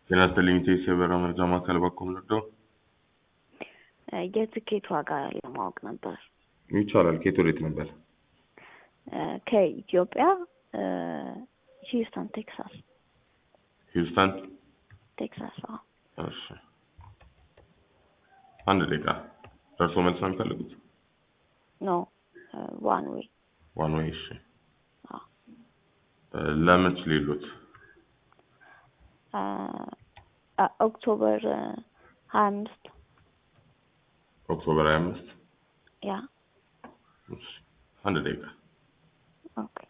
ጤና ይስጥልኝ ኢቴስ የበረራ መረጃ ማዕከል በኩል ልርዳው? የትኬት ዋጋ ለማወቅ ነበር። ይቻላል። ከየት ወዴት ነበር? ከኢትዮጵያ ሂውስተን ቴክሳስ። ሂውስተን ቴክሳስ። አዎ። እሺ፣ አንድ ደቂቃ። ደርሶ መልስ ነው የሚፈልጉት? ኖ ዋን ዌይ። ዋን ዌይ። እሺ፣ አዎ። ለመች ሌሎት? ኦክቶበር ሀያ አምስት ኦክቶበር ሀያ አምስት ያ እሺ፣ አንድ ደቂቃ። ኦኬ